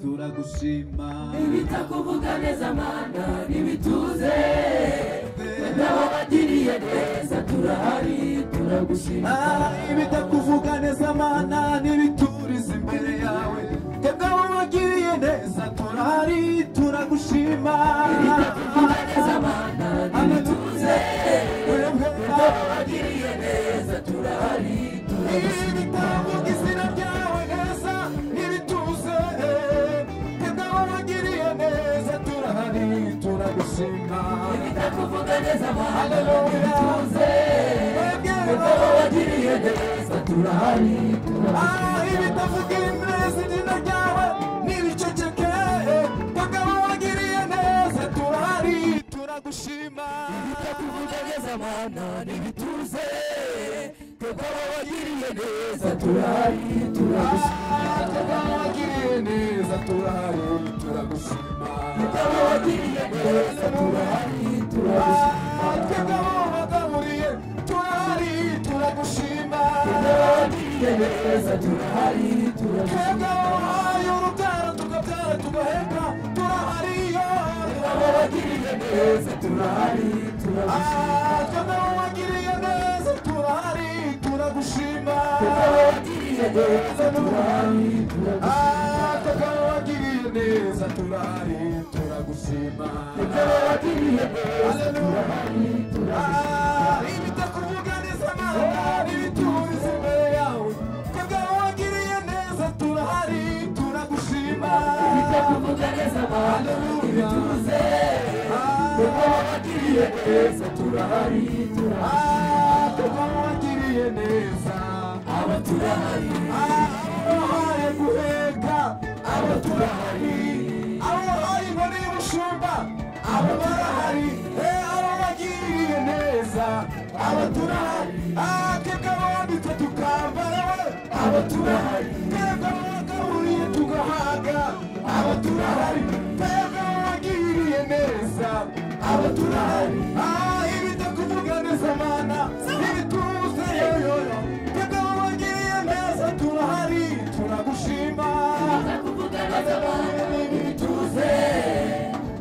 bitagushima ibitakuvuga neza mana ntibituze wenda wabagiriye neza turahari turagushima Ah, ibitakuvuga neza mana n'ibituriza imbere yawe twebwe abo wagiriye neza turahari turagushima ibitakuvuga neza mana ntibituze Twebwe wenda wabagiriye neza turahari turagushima ibitavuga izina ryawe neza n'ibituze twebwe abo wagiriye neza turahari turagushima ibitakuvuga neza mana Haleluya. ntibituze wenda Twebwe wabagiriye neza turahari turagushima Ah, ibitavuga neza izina ryawe n'ibiceceke twebwe abo wagiriye neza turahari turagushima tugerageze amana n'ibituze kuko wabagiriye neza turari turagushima Ah, twebwe abo wagiriye neza turahari turagushima wabagiriye neza turari turagushima twagaburiye turahari turagushima wabagiriye neza turari turagushima twagabaye urubyaro tukabyara tugaheka turahariyo wabagiriye neza turari turagushima twagabawagiriye neza turahari turagushima wabagiriye neza turari turagushima twagabawagiriye neza turahari turagushima wabagiriye neza turari turagushima ibitakuvuga neza mana n'ibituriza imbere yawe twagabawagiriye neza turahari turagushima tuvuga neza amahanga ibituze kuko wabagiriye neza turahari turahari Ah, twagabawagiriye neza aba turahari abahaye guheka aba turahari abahaye inkoni y'ubushumba abo barahari Eh, ababagiriye neza abo turahari Ah, twebwe abambitse tukambara we abo turahari twebwe abagaburiye tugahaga abo turahari twebwe ababagiriye neza abo turahari Ah, ibitakuvuga neza mana n'ibituze yoyoyo twebwe ababagiriye neza turahari turagushima kuvuga neza amahanga ibituze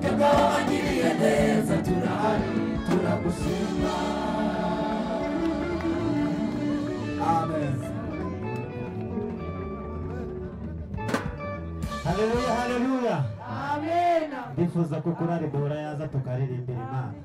kuko wabagiriye neza turahari turagushima Amen. haleluya haleluya amena ndifuza ko kurari duhora yaza tukaririmbira imana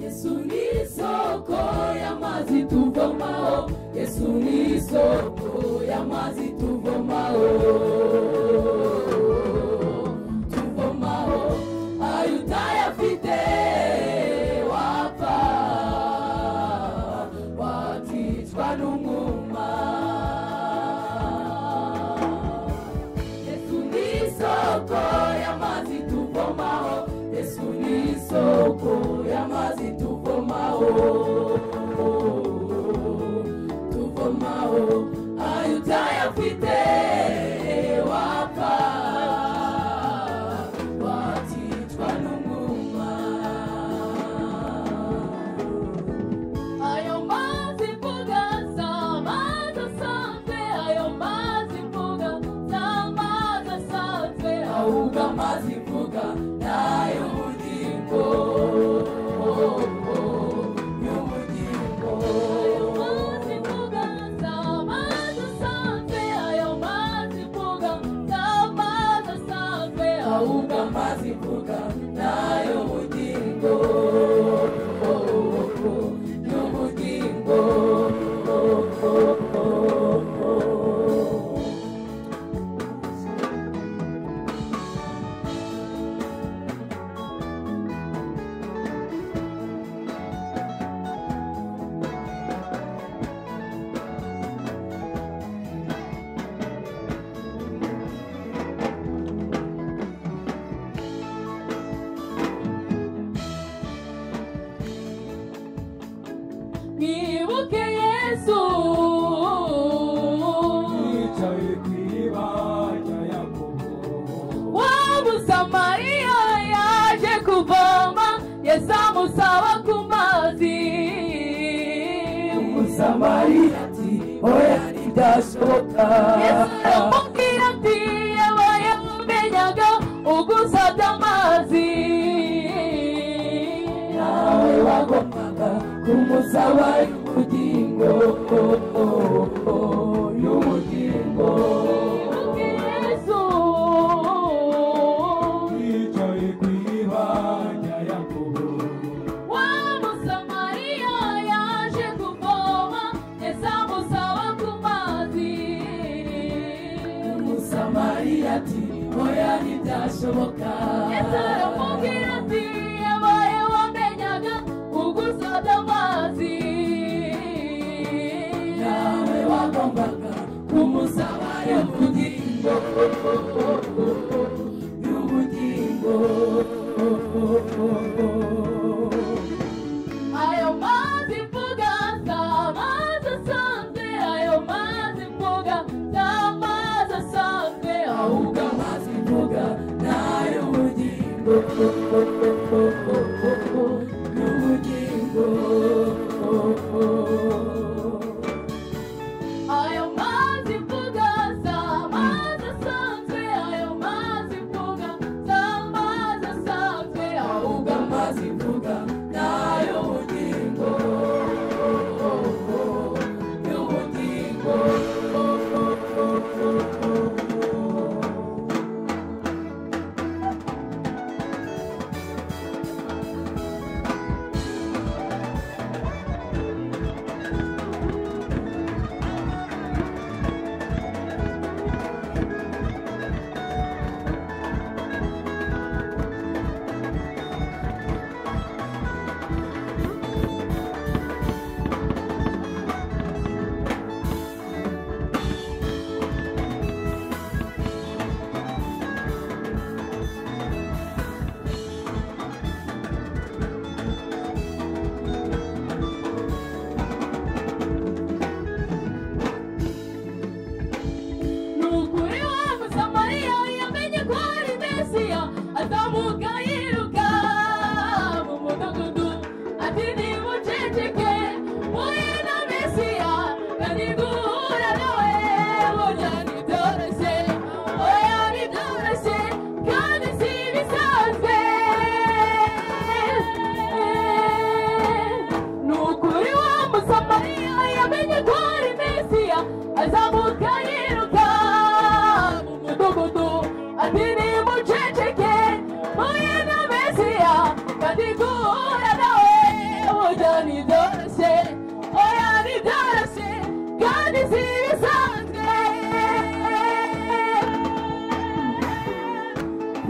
yesu ni isoko y'amazi tuvomaho yesu ni isoko y'amazi tuvomaho tuvomaho ayo utayafite wapfa wakicwa n'umwuma yesu ni isoko y'amazi tuvomaho yesu ni isoko y'amazi tuvomaho tuvomaho ayo utayafite wapfa wakicwa n'umwuma ayo mazi mvuga si amazi asanzwe ayo mazi mvuga si amazi asanzwe ahubwo amazi mvuga ni ay'ubugingo y'ubugingo ayo mazi mvuga si amazi asanzwe ayo mazi mvuga si amazi asanzwe ahubwo amazi mvuga ni ay'ubugingo n'ubugingo samariya yaje kuvoma yesu amusaba ku mazi umusamariya ati oya ntibyasohoka yesu aramubwira ati yewe yamenyaga ugusabye amazi nawe wagombaga kumusaba ubugingo y'ubugingo yesu yicaye ku ibanya yakobo wa musamariya yaje kuvoma yesu amusaba ku mazi umusamariya ati oya ntibyashoboka yesu aramubwira ati yewe wamenyaga ugusabye amazi nawe wagombaga kumusaba y'ubugingo y'ubugingo ayo mazi mvuga si amazi asanzwe ayo mazi mvuga si amazi asanzwe ahubwo ahubwo amazi mvuga ni ay'ubugingo y'ubugingo ayo mazi mvuga si amazi asanzwe ayo mazi mvuga si amazi asanzwe ahubwo ahubwo amazi mvuga ni ay'ubugingo y'ubugingo nukuri wa musamariya yamenye ko ari mesiya azamuka yiruka mu mudugudu ati nimuceceke muhe na mesiya kandi guhura nawe burya ntibyoroshye oya ntibyoroshye kandi si ibisanzwe nukuri wa musamariya yamenye ko ari mesiya azamuka yiruka mu mudugudu ati nimuceceke muye na mesiya kandi guhura nawe burya ntibyoroshye oya ntibyoroshye kandi si ibisanzwe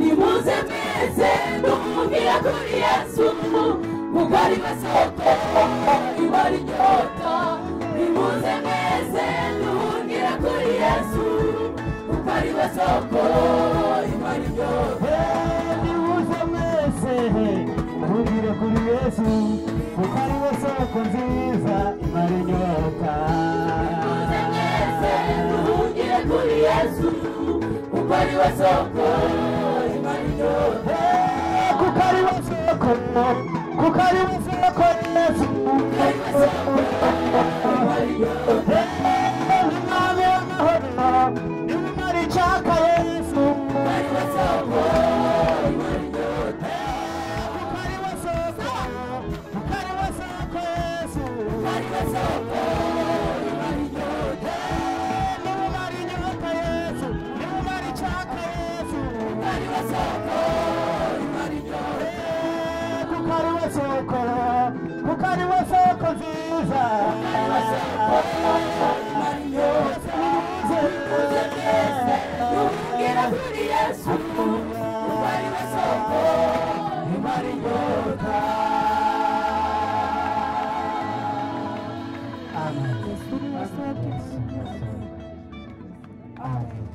nimuze mwese duhungira kuri yesu kuko ari we soko ibara inyota nimuze mwese duhungira kuri yesu kuko ari we soko ibara inyota nibuze mwese mugire kuri yesu kuko ari we soko nziza imara inyota nimuze mwese duhungire kuri yesu kuko ari we soko ibara inyota Eh, kuko ari we soko kuko ari we soko yesu Eh, umwami w'amahoro niwe umara icyaka yesu kuko ari we soko kuko ari we soko yesu nimumara inyota yesu nimumara icyaka yesu kuko ari we soko kuko ari we soko nziza Amen. Amen.